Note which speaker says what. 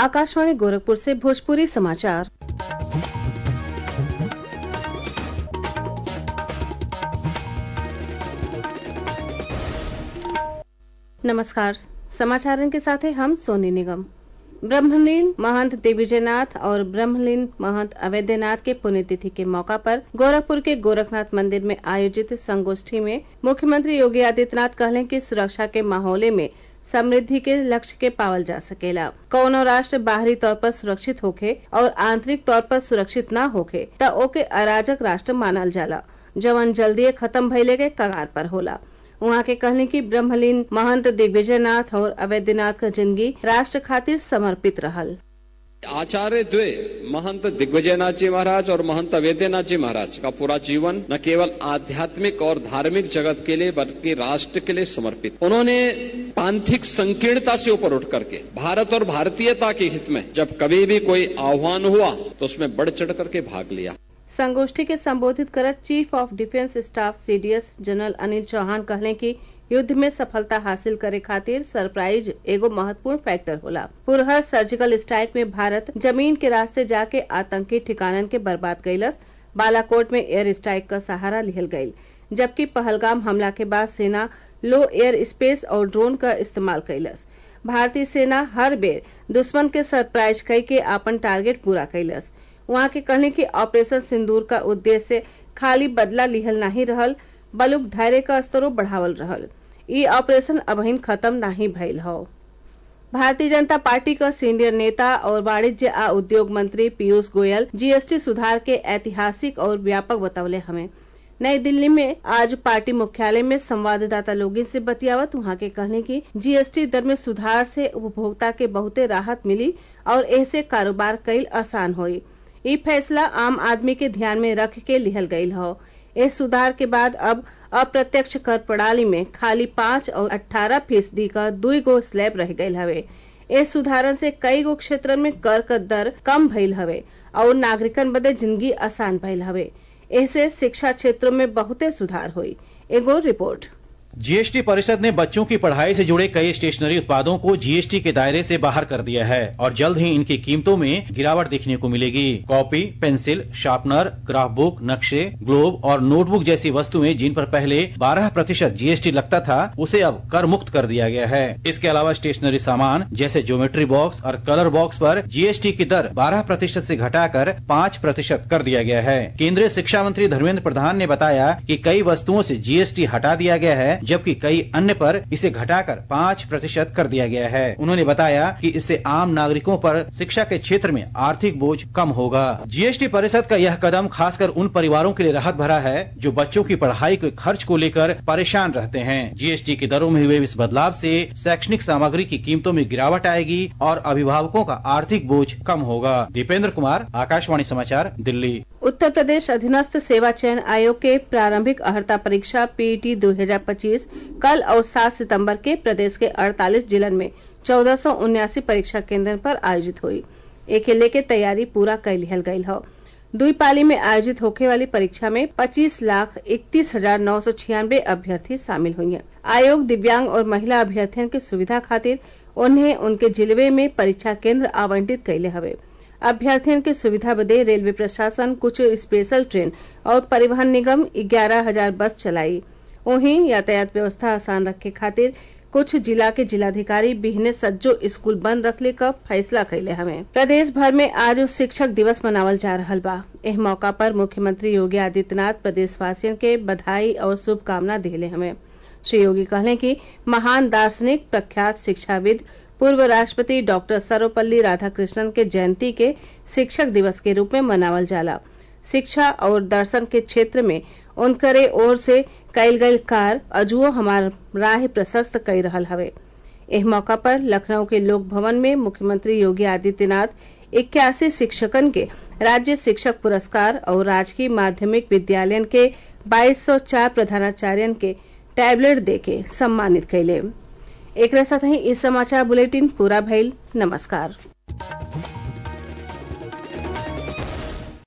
Speaker 1: आकाशवाणी गोरखपुर से भोजपुरी समाचार नमस्कार समाचारों के साथ हैं हम सोनी निगम ब्रह्मलीन महंत दिग्विजयनाथ और ब्रह्मलीन महंत अवैधनाथ के पुण्यतिथि के मौका पर गोरखपुर के गोरखनाथ मंदिर में आयोजित संगोष्ठी में मुख्यमंत्री योगी आदित्यनाथ कहले कि सुरक्षा के माहौले में समृद्धि के लक्ष्य के पावल जा सकेला कौनो राष्ट्र बाहरी तौर पर सुरक्षित होखे और आंतरिक तौर पर सुरक्षित न होखे त ओके अराजक राष्ट्र मानल जाला जवन जल्दी खत्म भइले के कगार पर होला उहाँ के कहने की ब्रह्मलीन महंत दिग्विजयनाथ और अवैधनाथ का जिंदगी राष्ट्र खातिर समर्पित रहल
Speaker 2: आचार्य द्वे महंत दिग्विजयनाथ जी महाराज और महंत अवेद्यनाथ जी महाराज का पूरा जीवन न केवल आध्यात्मिक और धार्मिक जगत के लिए बल्कि राष्ट्र के लिए समर्पित उन्होंने पांथिक संकीर्णता से ऊपर उठ करके भारत और भारतीयता के हित में जब कभी भी कोई आह्वान हुआ तो उसमें बढ़ चढ़ करके भाग लिया
Speaker 1: संगोष्ठी के संबोधित करत chief of defence staff CDS general Anil Chauhan कहले कि युद्ध में सफलता हासिल करे खातिर सरप्राइज एगो महत्वपूर्ण फैक्टर होला पुरहर सर्जिकल स्ट्राइक में भारत जमीन के रास्ते जाके आतंकी ठिकानन के बर्बाद कैलस बालाकोट में एयर स्ट्राइक का सहारा लिहल गयी जबकि पहलगाम हमला के बाद सेना लो एयर स्पेस और ड्रोन का इस्तेमाल कैलस भारतीय सेना हर बेर दुश्मन के सरप्राइज कई के आपन टारगेट पूरा कैलस वहाँ के कहने की ऑपरेशन सिंदूर का उद्देश्य खाली बदला लिहल नहीं रहल बलुक धैर्य का स्तरो बढ़ावल रहल ई ऑपरेशन अबहिन खत्म नहीं भइल हौ भारतीय जनता पार्टी का सीनियर नेता और वाणिज्य आ उद्योग मंत्री पीयूष गोयल जीएसटी सुधार के ऐतिहासिक और व्यापक बतौले हमें नई दिल्ली में आज पार्टी मुख्यालय में संवाददाता लोगों से बतियावत वहाँ के कहने की जीएसटी दर में सुधार से उपभोक्ता के बहुते राहत मिली और ऐसे कारोबार कईल आसान हुई ई फैसला आम आदमी के ध्यान में रख के लिहल गयल हो इस सुधार के बाद अब अप्रत्यक्ष कर प्रणाली में खाली पाँच और अठारह फीसदी का दुई गो स्लैब रह गयल हवे इस सुधारन से कई गो क्षेत्र में कर का दर कम भइल हवे और नागरिकन बदे जिंदगी आसान भइल हवे ऐसे शिक्षा क्षेत्र में बहुते सुधार हुई एगो रिपोर्ट
Speaker 3: जीएसटी परिषद ने बच्चों की पढ़ाई से जुड़े कई स्टेशनरी उत्पादों को जीएसटी के दायरे से बाहर कर दिया है और जल्द ही इनकी कीमतों में गिरावट देखने को मिलेगी copy pencil sharpener graph book नक्शे ग्लोब और नोटबुक जैसी वस्तुएं जिन पर पहले 12 प्रतिशत जीएसटी लगता था उसे अब कर मुक्त कर दिया गया है इसके अलावा स्टेशनरी सामान जैसे ज्योमेट्री बॉक्स और कलर बॉक्स पर जीएसटी की दर बारह प्रतिशत ऐसी घटाकर पाँच प्रतिशत कर दिया गया है केंद्रीय शिक्षा मंत्री धर्मेंद्र प्रधान ने बताया की कई वस्तुओं ऐसी जीएसटी हटा दिया गया है जबकि कई अन्य पर इसे घटाकर पाँच प्रतिशत कर दिया गया है उन्होंने बताया कि इससे आम नागरिकों पर शिक्षा के क्षेत्र में आर्थिक बोझ कम होगा जीएसटी परिषद का यह कदम खासकर उन परिवारों के लिए राहत भरा है जो बच्चों की पढ़ाई के खर्च को लेकर परेशान रहते हैं जीएसटी की दरों में हुए इस बदलाव से शैक्षणिक सामग्री की कीमतों में गिरावट आएगी और अभिभावकों का आर्थिक बोझ कम होगा दीपेंद्र कुमार आकाशवाणी समाचार दिल्ली
Speaker 1: उत्तर प्रदेश अधीनस्थ सेवा चयन आयोग के प्रारंभिक अर्हता परीक्षा पीईटी 2025 कल और 7 सितंबर के प्रदेश के 48 जिलन में चौदह परीक्षा केंद्र पर आयोजित हुई एके लेके तैयारी पूरा कर लिहल गयल हो दुई पाली में आयोजित होने वाली परीक्षा में 25 लाख इकतीस हजार नौ सौ छियानवे अभ्यर्थी शामिल हुई हैं। आयोग दिव्यांग और महिला अभ्यर्थियों की सुविधा खातिर उन्हें उनके जिले में परीक्षा केंद्र आवंटित कैले हवे अभ्यर्थियों की सुविधा बदे रेलवे प्रशासन कुछ स्पेशल ट्रेन और परिवहन निगम ग्यारह हजार बस चलाई वहीं यातायात व्यवस्था आसान रखे खातिर कुछ जिला के जिलाधिकारी बिहने सज्जो स्कूल बंद रखले का फैसला कैले हमें प्रदेश भर में आज शिक्षक दिवस मनावल जा रहा बा एह मौका पर मुख्यमंत्री योगी आदित्यनाथ प्रदेश वासियों के बधाई और शुभकामना दिले हमें श्री योगी कहले कि महान दार्शनिक प्रख्यात शिक्षाविद पूर्व राष्ट्रपति डॉक्टर सर्वपल्ली राधाकृष्णन के जयंती के शिक्षक दिवस के रूप में मनावल जाला शिक्षा और दर्शन के क्षेत्र में उनकरे ओर से कैल गई कार अजुओ हमार राह प्रशस्त कई रहल हवे एह मौका पर लखनऊ के लोक भवन में मुख्यमंत्री योगी आदित्यनाथ इक्यासी शिक्षकन के राज्य शिक्षक पुरस्कार और राजकीय माध्यमिक विद्यालयन के 2204 प्रधानाचार्यन के टैबलेट देके सम्मानित कैले एक साथ ही इस समाचार बुलेटिन पूरा भइल नमस्कार